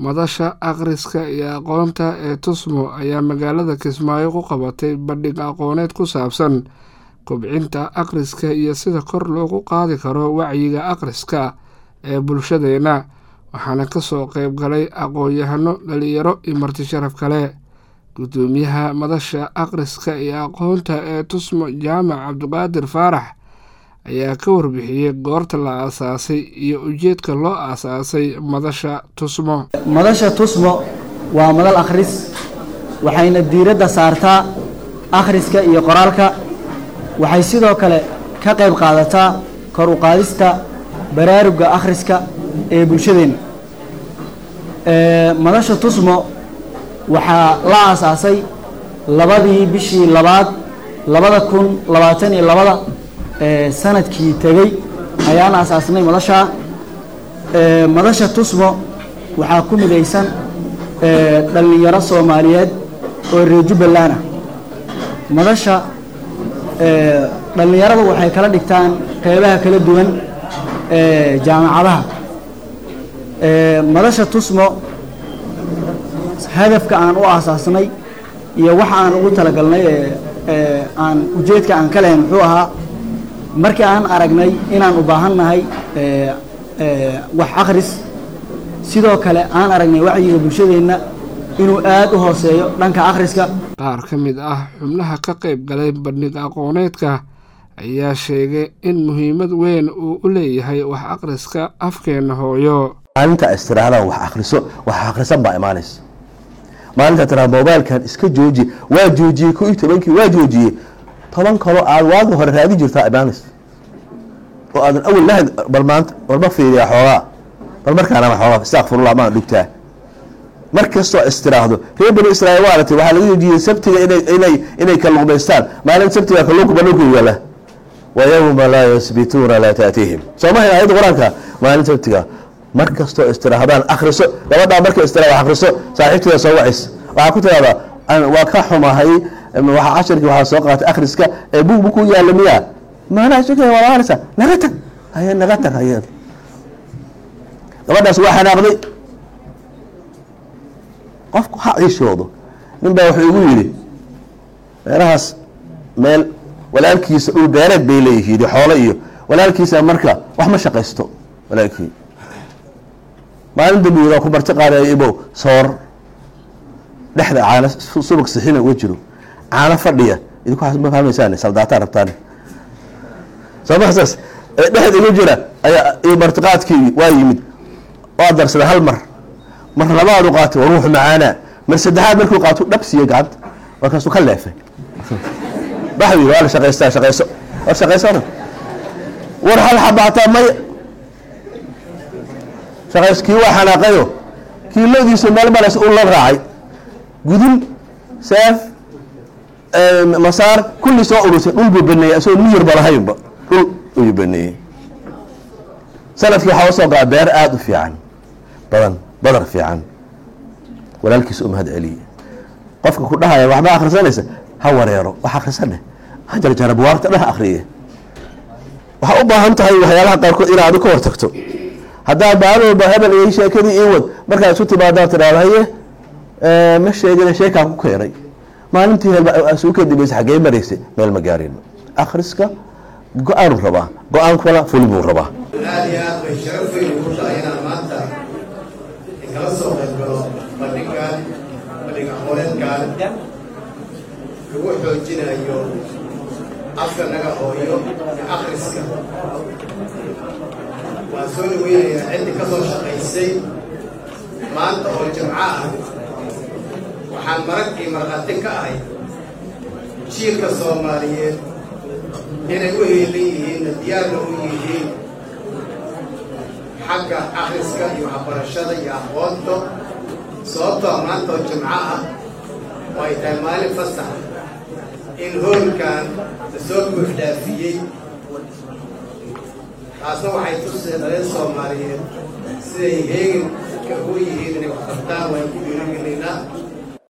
madasha akhriska iyo aqoonta ee tusmo ayaa magaalada kismaayo ku qabatay bandhig aqooneed ku saabsan kobcinta akhriska iyo sida kor loogu qaadi karo wacyiga akhriska ee bulshadeena waxaana kasoo qeyb galay aqoon-yahano dhalinyaro iyo marti sharaf kale gudoomiyaha madasha akhriska iyo aqoonta ee tusmo jaamac cabdiqaadir faarax ayaa ka warbixiyey goorta la aasaasay iyo ujeedka loo aasaasay madasha tusmo madasha tusmo waa madal akhris waxayna diiradda saartaa akhriska iyo qoraalka waxay sidoo kale ka qayb qaadataa kor u qaadista baraaruga akhriska ee bulshadeenna madasha tusmo waxaa la aasaasay labadii bishii labaad labada kun labaatan iyo labada sanadkii tegey ayaan aasaasnay madashaa madasha tusmo waxaa ku midaysan dhallinyaro soomaaliyeed oo reer jubbaland ah madasha dhallinyaradu waxay kala dhigtaan qeybaha kala duwan jaamacadaha madasha tusmo hadafka aan u aasaasnay iyo waxa aan ugu talagalnay aan ujeedka aan ka lahayn muxuu ahaa markii aan aragnay inaan u baahan nahay wax akhris sidoo kale aan aragnay wacyiga bulshadeenna inuu aada u hooseeyo dhanka akhriska qaar ka mid ah xubnaha ka qayb galay bandhig aqooneedka ayaa sheegay in muhiimad weyn uu u leeyahay wax akhriska afkeenna hooyo maalinta istiraahadaan wax akhriso wax akhrisan baa imaanaysa maalinta tiraa mobailkan iska jooji waa joojiyey ko iyo tobankii waa joojiyey toban kaloo aad waagi hore raadi jirtaa imaanaysa oo aadan awel lahayn bal maanta balma fiiriyaa xoogaa bal markaanama xoogaa istakfirullah maan dhugtaa mar kastoo istiraahdo reer bani israiil waa aragtay waxaa laga joojiyey sabtiga inay inay kalluumaystaan maalin sabtiga kalluunka banulka yaala wa yowma laa yasbituuna laa taatihim soo mahayn ayadda qur-aanka maalin sabtiga mar kastoo istirahdaan akhriso gabadhaa markay istiraada akhriso saaxiibteeda soo wacis waxaa ku tiraahdaa waa ka xumahay waxaa casharkii waxaa soo qaatay akhriska ee bug bug ku yaalla miyaa maanaa isu keen waa akrisa naga tag haye naga tag haye gabadhaas waa xanaaqday qofku ha ciishoodo nin baa wuxuu igu yidhi meelahaas meel walaalkiisa dhul beereed bay leeyihiin xoolo iyo walaalkiisa marka wax ma shaqaysto walaalkii maalin dambi waa ku marti qaadaya ibow soor dhexda caano subag sixina uga jiro caano fadhiya idinku ma fahmaysaan saldaataa rabtaan soo ma saas dhexda iga jira ayaa iyo martiqaadkii waa yimid waa darsaday hal mar mar labaad u qaatay waa ruux macaanaa mar saddexaad markuu qaato dhabsiiyo gacanta markaasuu ka leefay waxuu yidhi waa la shaqaystaa shaqayso war shaqaysona war hal xabaataa maya shaqays kii waa xanaaqayo kii lodiisa meel maras u la raacay gudun seef masaar kulli soo urusay dhul buu baneeyey isagoo miyirba lahaynba dhul ayuu baneeyey sanadkii waxaa usoo gaa beer aada u fiican badan badar fiican walaalkiisa u mahad celiye qofka ku dhahaya waxba akhrisanaysa ha wareero wax akhrisane ha jarjara buwaagta dheh akriye waxaa u baahan tahay waxyaalaha qaarkood inaad adi ka hortagto haddaa maalooba hebel iyo sheekadii ii wad markaad isu timaadaan tiraada haye ma sheegina sheekaan ku keenay maalintii suu ka dambeysay xaggee maraysay meel ma gaarin akhriska go-aanu rabaa go-aankuna fuli buu rabaa aad iyo aad bay sharaf weyn ugu tahay inaan maanta kala soo qayb galo bandhigan bandhig aqooneedkan lagu xoojinayo afka naga hooyo akhriska waan soo dhaweynayaa ciddii ka soo shaqaysay maanta oo jimco ah waxaan marag iyo markhaati ka ahay jiilka soomaaliyeed inay u heelan yihiinna diyaarna u yihiin xagga akhriska iyo waxbarashada iyo aqoonta sababtoo maanta oo jimco ah oo ay tahay maalin fasax in hoolkan la soo buuxdhaafiyey taasna waxay tusee dhaleen soomaaliyeed siday heegan ka ugu yihiin inay wax qabtaan waan ku dhiirigelaynaa